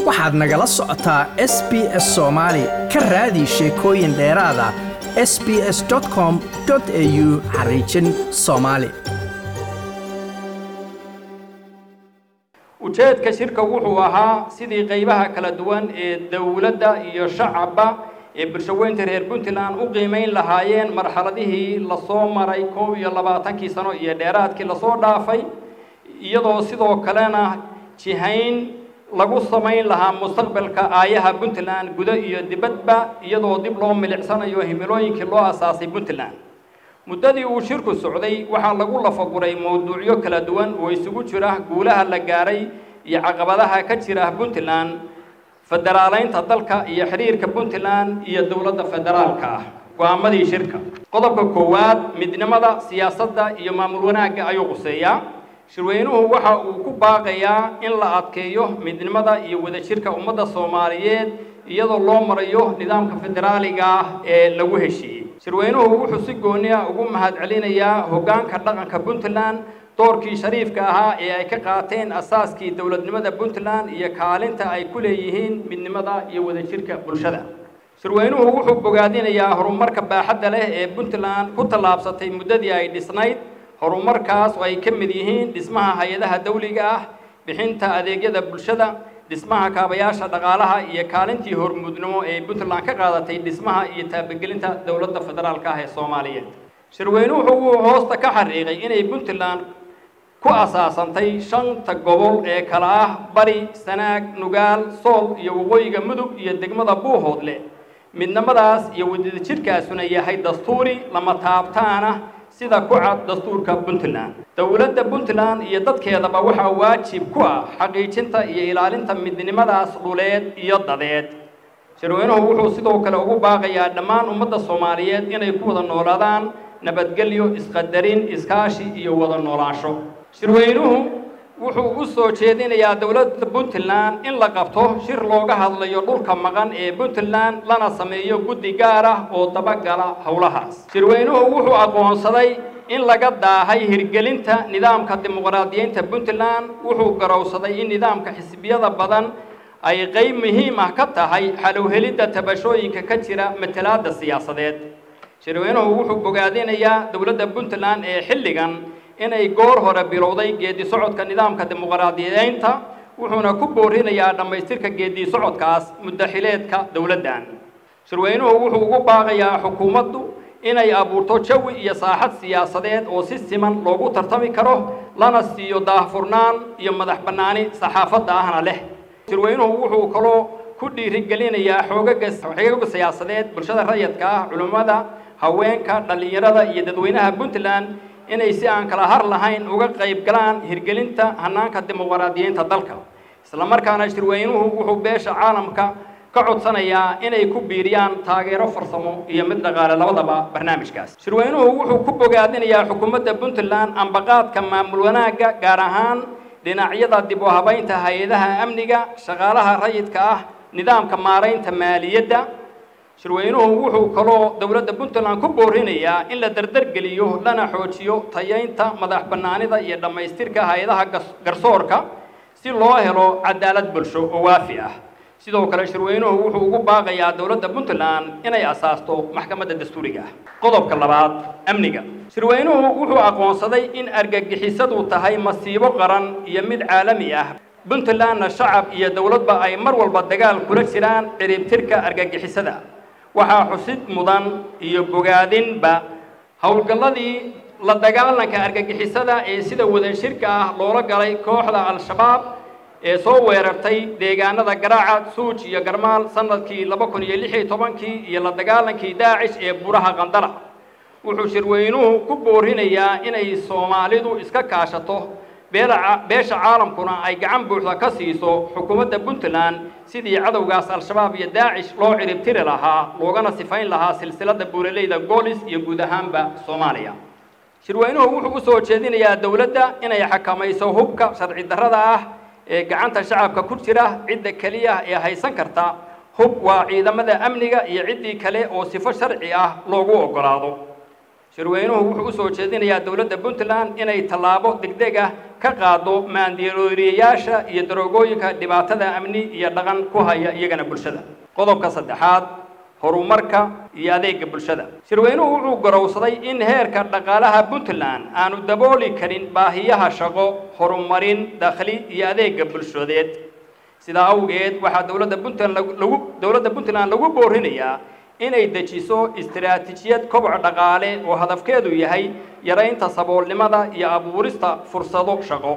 waxaad nagala socotaa s b s soomaali ka raadi sheekooyin dheeraada s b s com au xariijin soomaali ujeedka shirka wuxuu ahaa sidii qaybaha kala duwan ee dowladda iyo shacabba ee bulshaweynta reer puntland u qiimayn lahaayeen marxaladihii lasoo maray koob iyo labaatankii sano iyo dheeraadkii lasoo dhaafay iyadoo sidoo kalena jihayn lagu samayn lahaa mustaqbalka aayaha puntland gudo iyo dibadba iyadoo dib loo milicsanayo himilooyinkii loo asaasay puntland muddadii uu shirku socday waxaa lagu lafaguray mowduucyo kala duwan oo isugu jira guulaha la gaaray iyo caqabadaha ka jira puntland federaaleynta dalka iyo xiriirka puntland iyo dowladda federaalka ah go-aamadii shirka qodobka koowaad midnimada siyaasadda iyo maamul wanaagga ayuu quseeyaa shirweynuhu waxa uu ku baaqayaa in la adkeeyo midnimada iyo wadajirka ummadda soomaaliyeed iyadoo loo marayo nidaamka federaaliga ah ee lagu heshiiyey shirweynuhu wuxuu si gooni ah ugu mahadcelinayaa hoggaanka dhaqanka puntland doorkii shariifka ahaa ee ay ka qaateen asaaskii dowladnimada puntland iyo kaalinta ay ku leeyihiin midnimada iyo wadajirka bulshada shirweynuhu wuxuu bogaadinayaa horumarka baaxadda leh ee puntland ku tallaabsatay muddadii ay dhisnayd horumarkaas oo ay ka mid yihiin dhismaha hay-adaha dawliga ah bixinta adeegyada bulshada dhismaha kaabayaasha dhaqaalaha iyo kaalintii hormuudnimo ee puntland ka qaadatay dhismaha iyo taabagelinta dowladda federaalka ah ee soomaaliyeed shirweynuhu wuxuu hoosta ka xariiqay inay puntland ku asaasantay shanta gobol ee kala ah bari sanaag nugaal sool iyo waqooyiga mudug iyo degmada buuhoodle midnimadaas iyo wadajirkaasuna yahay dastuuri lama taabtaana sida ku cad dastuurka puntland dowladda puntland iyo dadkeedaba waxaa waajib ku ah xaqiijinta iyo ilaalinta midnimadaas dhuleed iyo dadeed shirweynuhu wuxuu sidoo kale ugu baaqayaa dhammaan ummadda soomaaliyeed inay ku wada noolaadaan nabadgelyo isqadarin iskaashi iyo wada noolaansho shirweynuhu wuxuu u soo jeedinayaa dowladda puntland in la qabto shir looga hadlayo dhulka maqan ee puntland lana sameeyo guddi gaar ah oo dabagala howlahaas shirweynuhu wuxuu aqoonsaday in laga daahay hirgelinta nidaamka dimuqraadiyeynta puntland wuxuu garowsaday in nidaamka xisbiyada badan ay qayb muhiim ah ka tahay xalowhelidda tabashooyinka ka jira matalaadda siyaasadeed shirweynuhu wuxuu bogaadinayaa dowladda puntland ee xilligan inay goor hore bilowday geedi socodka nidaamka dimuqraadiyeynta wuxuuna ku boorinayaa dhammaystirka geedi socodkaas muddaxileedka dowladdan shirweynuhu wuxuu ugu baaqayaa xukuumaddu inay abuurto jawi iyo saaxad siyaasadeed oo si siman loogu tartami karo lana siiyo daahfurnaan iyo madax bannaani saxaafadda ahna leh shirweynuhu wuxuu kaloo ku dhiirigelinayaa xoogaga xoogaga siyaasadeed bulshada rayidka ah culimmada haweenka dhallinyarada iyo dadweynaha puntland inay si aan kala har lahayn uga qayb galaan hirgelinta hanaanka dimuqraadiyeynta dalka islamarkaana shirweynuhu wuxuu beesha caalamka ka codsanayaa inay ku biiriyaan taageero farsamo iyo mid dhaqaale labadaba barnaamijkaas shirweynuhu wuxuu ku bogaadinayaa xukuumadda puntland ambaqaadka maamul wanaagga gaar ahaan dhinacyada dib u habaynta hay-adaha amniga shaqaalaha rayidka ah nidaamka maaraynta maaliyadda shirweynuhu wuxuu kaloo dowladda puntland ku boorinayaa in la dardargeliyo lana xoojiyo tayaynta madax bannaanida iyo dhammaystirka hay-adaha garsoorka si loo helo cadaalad bulsho oo waafi ah sidoo kale shirweynuhu wuxuu ugu baaqayaa dowladda puntland inay asaasto maxkamadda dastuuriga ah qodobka labaad amniga shirweynuhu wuxuu aqoonsaday in argagixisadu tahay masiibo qaran iyo mid caalami ah puntlandna shacab iyo dowladba ay mar walba dagaal kula jiraan ciribtirka argagixisada waxaa xusid mudan iyo bogaadinba howlgalladii la dagaalanka argagixisada ee sida wadashirka ah loola galay kooxda al-shabaab ee soo weerartay deegaanada garaaca suuj iyo garmaal sanadkii laba kun iyo lix iyo tobankii iyo la dagaalankii daacish ee buraha qandala wuxuu shirweynuhu ku boorinayaa inay soomaalidu iska kaashato beesha caalamkuna ay gacan buuxda ka siiso xukuumadda puntland sidii cadowgaas al-shabaab iyo daacish loo ciribtiri lahaa loogana sifayn lahaa silsiladda buuraleyda goolis iyo guud ahaanba soomaaliya shirweynuhu wuxuu u soo jeedinayaa dowladda inay xakamayso hubka sharci darrada ah ee gacanta shacabka ku jira cidda keliya ee haysan karta hub waa ciidamada amniga iyo ciddii kale oo sifo sharci ah loogu oggolaado shirweynuhu wuxuu u soo jeedinayaa dowladda puntland inay tallaabo degdeg ah ka qaado maandirooriyayaasha iyo daroogooyinka dhibaatada amni iyo dhaqan ku haya iyagana bulshada qodobka saddexaad horumarka iyo adeega bulshada shirweynuhu wuxuu garowsaday in heerka dhaqaalaha puntland aanu dabooli karin baahiyaha shaqo horumarin dakhli iyo adeega bulshadeed sidaa awgeed waxaa dowladda puntland lagu dowladda puntland lagu boorinayaa inay dejiso istiraatiijiyad koboc dhaqaale oo hadafkeedu yahay yaraynta saboolnimada iyo abuurista fursado shaqo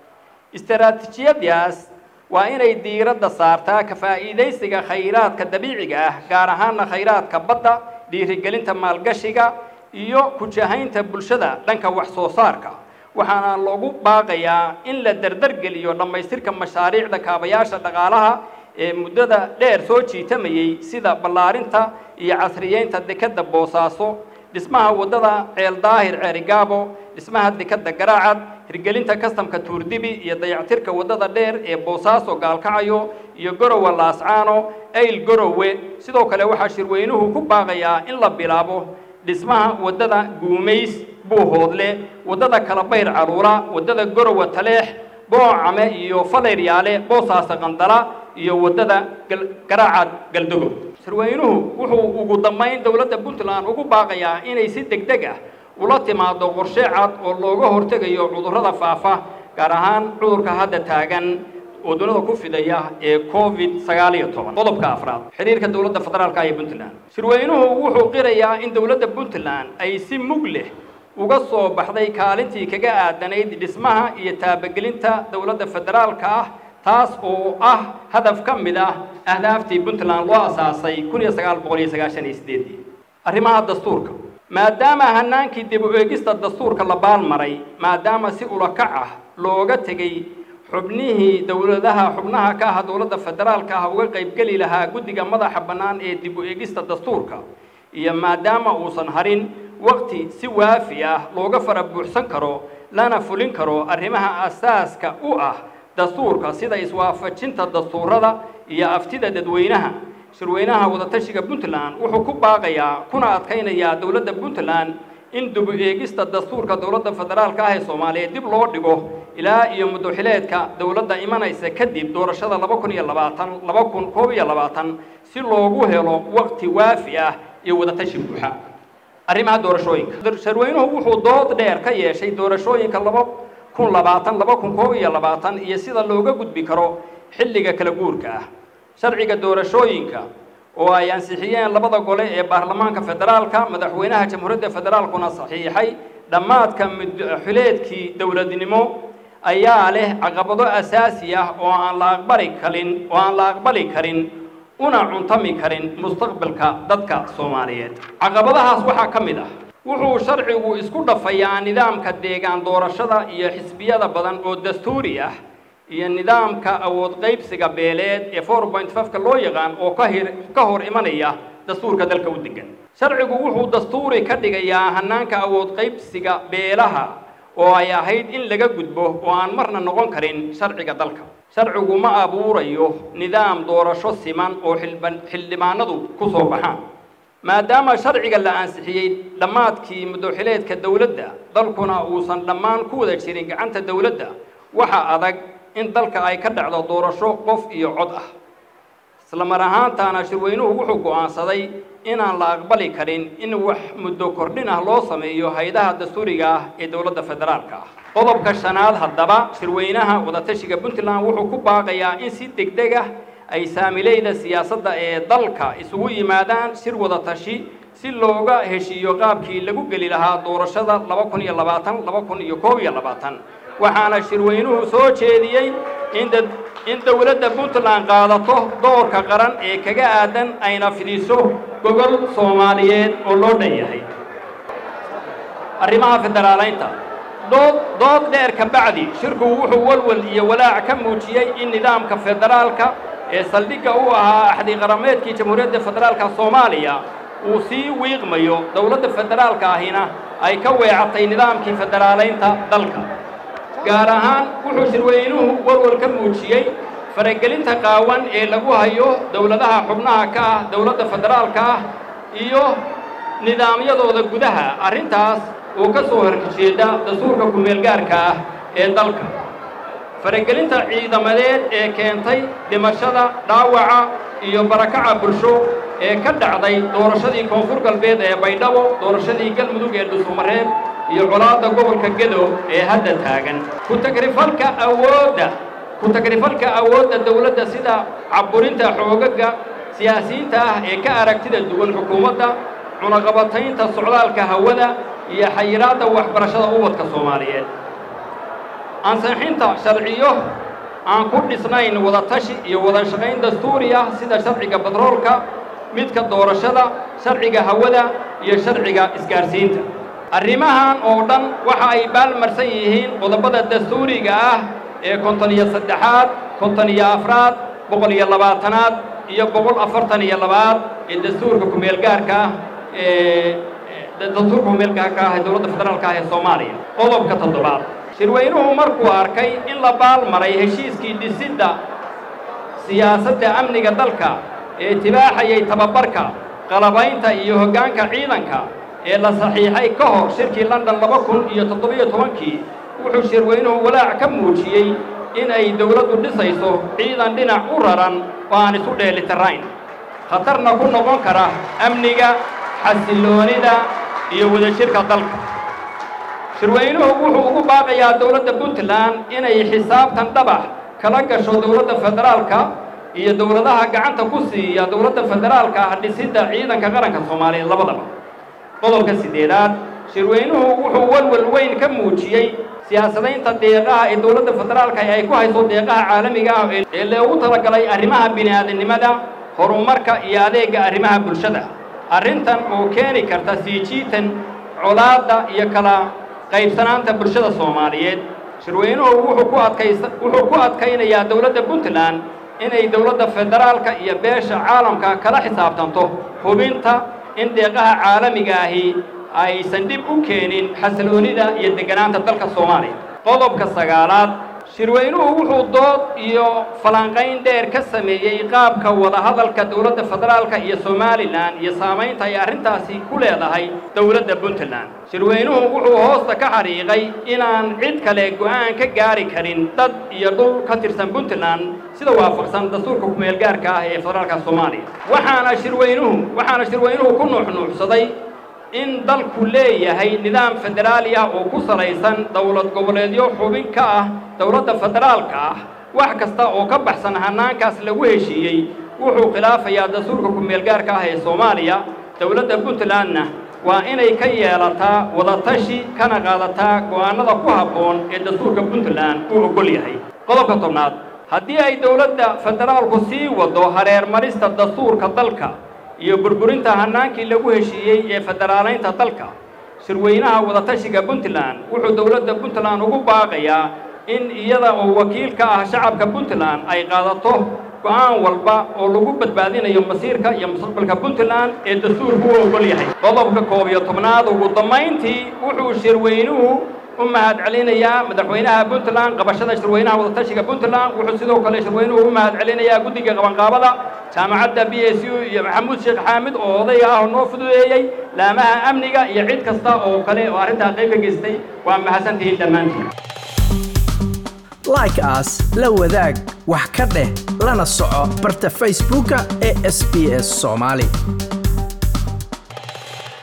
istiraatiijiyadaas waa inay diiradda saartaa ka faa'iidaysiga khayraadka dabiiciga ah gaar ahaana khayraadka badda dhiirigelinta maalgashiga iyo kujahaynta bulshada dhanka wax soo saarka waxaana lagu baaqayaa in la dardargeliyo dhammaystirka mashaariicda kaabayaasha dhaqaalaha ee muddada dheer soo jiitamayey sida ballaarinta iyo casriyeynta dekadda boosaaso dhismaha waddada ceel daahir ceerigaabo dhismaha dekadda garaacad hirgelinta kastamka tuurdibi iyo dayactirka waddada dheer ee boosaaso gaalkacayo iyo gorowa laascaano ayl gorowe sidoo kale waxaa shirweynuhu ku baaqayaa in la bilaabo dhismaha waddada guumays buuhoodle waddada kalabayr caruura waddada gorowa taleex boocame iyo falayr-yaale boosaasa qandala iyo waddada garaacad galdogo shirweynuhu wuxuu ugu dambayn dowladda puntland ugu baaqayaa inay si deg deg ah ula timaado qorshe cad oo looga hortegayo cudurrada faafa gaar ahaan cudurka hadda taagan oo dunida ku fidaya ee covid sagaal iyo toban qodobka afraad xiriirka dowladda federaalka iyo puntland shirweynuhu wuxuu qirayaa in dowladda puntland ay si mug leh uga soo baxday kaalintii kaga aadanayd dhismaha iyo taabagelinta dowladda federaalka ah taas oo ah hadaf ka mid ah ahdaaftii puntland loo asaasay kun iyo sagaal boqol iyo sagaashan iyo sideedii arrimaha dastuurka maadaama hanaankii dib u eegista dastuurka la baalmaray maadaama si ulakac ah looga tegey xubnihii dowladaha xubnaha ka ah dowladda federaalka ah uga qaybgeli lahaa guddiga madaxa bannaan ee dib u eegista dastuurka iyo maadaama uusan harin waqti si waafi ah looga fara buuxsan karo lana fulin karo arrimaha asaaska u ah dastuurka sida iswaafajinta dastuurada iyo aftida dadweynaha shirweynaha wadatashiga puntland wuxuu ku baaqayaa kuna adkaynayaa dowladda puntland in dib u eegista dastuurka dowladda federaalka ah ee soomaaliyeed dib loo dhigo ilaa iyo muddoxileedka dowladda imanaysa kadib doorashada laba kun iyo labaatan laba kun koob iyo labaatan si loogu helo waqti waafi ah iyo wadatashi buuxa arrimaha doorashooyinka shirweynuhu wuxuu dood dheer ka yeeshay doorashooyinka laba kun labaatan laba kun koob iyo labaatan iyo sida looga gudbi karo xilliga kala guurka ah sharciga doorashooyinka oo ay ansixiyeen labada gole ee baarlamaanka federaalka madaxweynaha jamhuuriyadda federaalkuna saxiixay dhammaadka mudxileedkii dowladnimo ayaa leh caqabado asaasi ah oo aan la aqbali karin oo aan la aqbali karin una cuntami karin mustaqbalka dadka soomaaliyeed caqabadahaas waxaa ka mid ah wuxuu sharcigu isku dhafayaa nidaamka deegaan doorashada iyo xisbiyada badan oo dastuuri ah iyo nidaamka awood qaybsiga beeleed ee four point fiveka loo yaqaan oo ka hir ka hor imanaya dastuurka dalka u degan sharcigu wuxuu dastuuri ka dhigayaa hanaanka awood qaybsiga beelaha oo ay ahayd in laga gudbo oo aan marna noqon karin sharciga dalka sharcigu ma abuurayo nidaam doorasho siman oo xilban xildhibaanadu ku soo baxaan maadaama sharciga la ansixiyey dhammaadkii muddoxileedka dowladda dalkuna uusan dhammaan ku wada jirin gacanta dowladda waxa adag in dalka ay ka dhacdo doorasho qof iyo cod ah isla mar ahaantaana shirweynuhu wuxuu go'aansaday inaan la aqbali karin in wax muddo kordhin ah loo sameeyo hay-adaha dastuuriga ah ee dowladda federaalka ah qodobka shanaad haddaba shirweynaha wadatashiga puntland wuxuu ku baaqayaa in si degdeg ah ay saamileyda siyaasadda ee dalka isugu yimaadaan shir wadatashi si looga heshiiyo qaabkii lagu geli lahaa doorashada laba kun iyo labaatan laba kun iyo koob iyo labaatan waxaana shirweynuhu soo jeediyey in dad in dowladda puntland qaadato doorka qaran ee kaga aadan ayna fidiso gogol soomaaliyeed oo loo dhan yahay arrimaha federaalaynta dood dood dheer ka bacdi shirku wuxuu walwal iyo walaac ka muujiyey in nidaamka federaalka ee saldhigga u ahaa axdi qarameedkii jamhuuriyadda federaalka soomaaliya uu sii wiiqmayo dowladda federaalka ahina ay ka weecatay nidaamkii federaalaynta dalka gaar ahaan wuxuu shirweynuhu walwal ka muujiyey faragelinta qaawan ee lagu hayo dowladaha xubnaha ka ah dowladda federaalka ah iyo nidaamyadooda gudaha arrintaas oo ka soo horjeeda dastuurka ku-meelgaarka ah ee dalka faragelinta ciidamadeed ee keentay dhimashada dhaawaca iyo barakaca bulsho ee ka dhacday doorashadii koonfur galbeed ee baydhabo doorashadii galmudug ee dhusumareeb iyo colaadda gobolka gedo ee hadda taagan ku-tagrifalka awoodda ku-tagrifalka awoodda dawladda sida caburinta xoogaga siyaasiyiinta ah ee ka aragtida duwan xukuumadda cunaqabataynta socdaalka hawada iyo xayiraadda waxbarashada ubadka soomaaliyeed ansixinta sharciyo aan ku dhisnayn wadatashi iyo wada shaqayn dastuuri ah sida sharciga batroolka midka doorashada sharciga hawada iyo sharciga isgaarsiinta arrimahan oo dhan waxa ay baalmarsan yihiin qodobada dastuuriga ah ee konton iyo saddexaad konton iyo afraad boqol iyo labaatanaad iyo boqol afartan iyo labaad ee dastuurka ku-meelgaarka ah ee dastuurka ku-meelgaarka ah ee dowladda federaalka ah ee soomaaliya qodobka toddobaad shirweynuhu markuu arkay in la baalmaray heshiiskii dhisidda siyaasadda amniga dalka ee tibaaxayay tababarka qalabaynta iyo hoggaanka ciidanka ee la saxiixay ka hor shirkii london laba kun iyo toddobiyo tobankii wuxuu shirweynuhu walaac ka muujiyey in ay dawladdu dhisayso ciidan dhinac u raran oo aan isu dheelitirayn khatarna ku noqon kara amniga xasilloonida iyo wadajirka dalka shirweynuhu wuxuu ugu baaqayaa dawladda puntland inay xisaabtan dhabax kala gasho dawladda federaalka iyo dawladaha gacanta ku siiya dawladda federaalka ah dhisidda ciidanka qaranka soomaaliyeed labadaba qodobka siddeedaad shirweynuhu wuxuu walwal weyn ka muujiyey siyaasadaynta deeqaha ee dawladda federaalka ay ku hayso deeqaha caalamiga ah ee loogu talagalay arrimaha bini'aadanimada horumarka iyo adeegga arrimaha bulshada arrintan oo keeni karta sii jiitan colaadda iyo kala qaybsanaanta bulshada soomaaliyeed shirweynuhu wuxuu ku adkaysa wuxuu ku adkaynayaa dawladda puntland inay dawladda federaalka iyo beesha caalamka kala xisaabtanto hubinta in deeqaha caalamiga ahi aysan dhib u keenin xasiloonida iyo degganaanta dalka soomaaliya qodobka sagaalaad shirweynuhu wuxuu dood iyo falanqayn dheer ka sameeyey qaabka wadahadalka dawladda federaalka iyo somalilan iyo saamaynta ay arrintaasi ku leedahay dawladda puntland shirweynuhu wuxuu hoosta ka xariiqay inaan cid kale go'aan ka gaari karin dad iyo dhul ka tirsan puntland sida waafaqsan dastuurka ku-meelgaarka ah ee federaalka soomaaliya waxaana shirweynuhu waxaana shirweynuhu ku nuuxnuuxsaday in dalku leeyahay nidaam federaali ah oo ku salaysan dowlad goboleedyo xubin ka ah dowladda federaalka ah wax kasta oo ka baxsan hannaankaas lagu heshiiyey wuxuu khilaafayaa dastuurka ku-meelgaarka ah ee soomaaliya dowladda puntlandna waa inay ka yeelataa wadatashi kana qaadataa go'aannada ku habboon ee dastuurka puntland uu oggol yahay qodobka tobnaad haddii ay dowladda federaalku sii waddo hareermarista dastuurka dalka iyo burburinta hannaankii lagu heshiiyey ee federaalaynta dalka shirweynaha wadatashiga puntland wuxuu dowladda puntland ugu baaqayaa in iyada oo wakiil ka ah shacabka puntland ay qaadato go'aan walba oo lagu badbaadinayo masiirka iyo mustaqbalka puntland ee dastuurku u oggol yahay qodobka koob iyo tobnaad ugu dambayntii wuxuu shirweynuhu u mahad celinayaa madaxweynaha puntland qabashada shirweynaha wadatashiga puntland wuxuu sidoo kale shirweynuhu u mahad celinayaa guddiga qabanqaabada jaamacadda b s u iyo maxamuud sheekh xaamid oo odayga ah oo noo fududeeyey laamaha amniga iyo cid kasta oo kale oo arrintaa qayb ka geystay waa mahadsantihiin dhammaantiin like as la wadaag wax ka dheh lana soco barta facebooka ee sb s soomaali